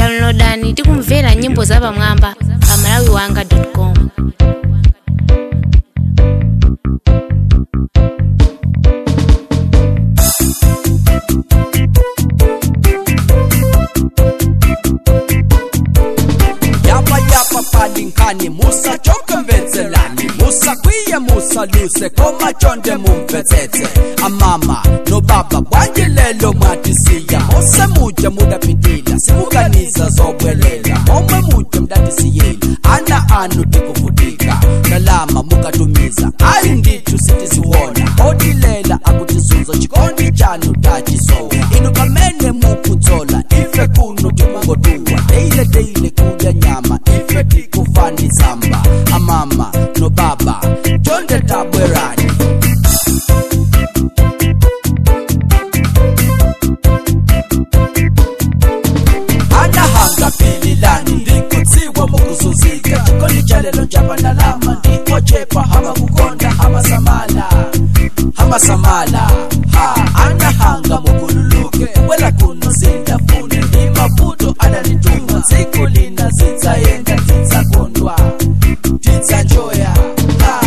downloadani tikumvera nyimbo zapamwamba pa malawiwanga.com yapa yapa palinkani musa choke mvetselani musa kwiye musa luse komachonde mumvetsetse amama nobaba bwangilelo mwatisiya mose muje mudapitila simukanisa zobwelela omwe muje mdatisiyela ana anu tikuvutika kalama mukatumiza ayi ndithu sitisiwona odilela akutizunzo chikondi chanu tachisowa inu pamene mukutsola ife kuno tikungotuwa deile deile kudya nyama ife tikufani samba amama nobaba chonde tabwerani anahanga pililani ndikutsiwa mukuzuzika chikondi cha lelo njapandalama ndikochepa hama kukonda hama samala hama samala ha anahanga mukululuke wela kuno sindafune ndi mavuto ananituma tsiku lina zidzayenda tidzakondwa tidzanjoya ha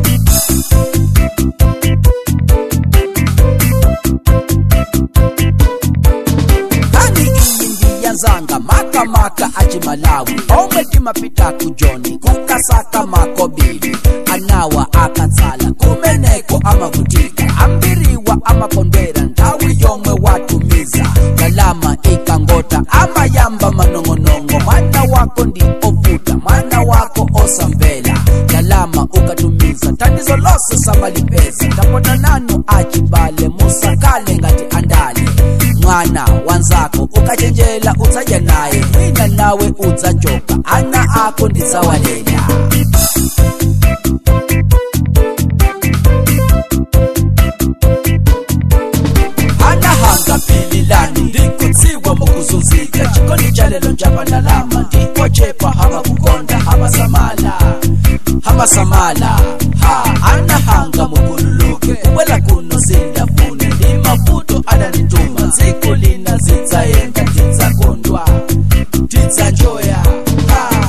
kani iyi ndiyazanga makamaka achimalawi omwe timapita kujoni kukasaka makobili anawa akatsala kumeneko amavutika ambiriwa amakondwera nthawi yomwe watumiza kalama ikangota amayamba manong'onong'o mwana wako ndi ovuta mwana wako osamvera kalama ukatumiza thandizo lose samalipeza tapota nanu achibale musakale ngati andale mwana wanzako ukachenjela udzadya naye wina nawe udzachoka ana ako ndidzawalela anahanga pililani ndikutsiwa mukuzunzika chikondi cha lelo njapandalama ndikochepa hama kukonda hama samala hama samala ha anahanga mukululuke kubwela kuno sindafune ndi mavuto adanituma tsiku lina zidzayenda tidzakondwa tidzanjoya ha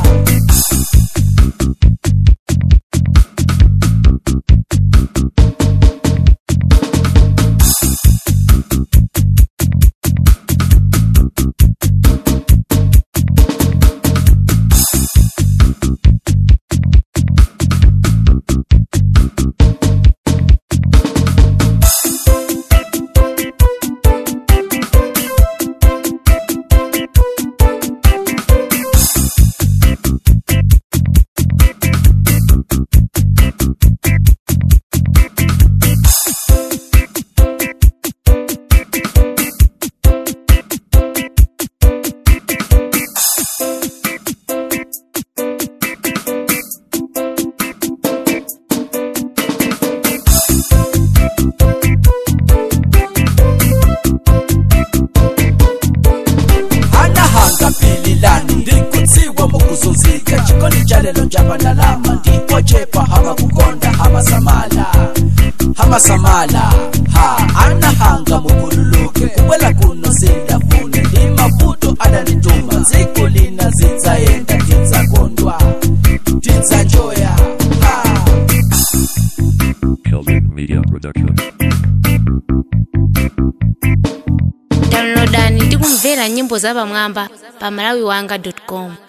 anahanga pililani ndikutsiwa mukuzunzika chikondi cha lelo njapandalama ndikochepa hama kukonda hama samala hama samala ha anahanga mukululuke kubwela kuno sindafune ndi mavuto adanituma tsiku lina zidzayenda tidzakondwa tidzanjoya ha Celtic Media Production. downloadani tikumvera nyimbo zapamwamba pa malawiwanga.com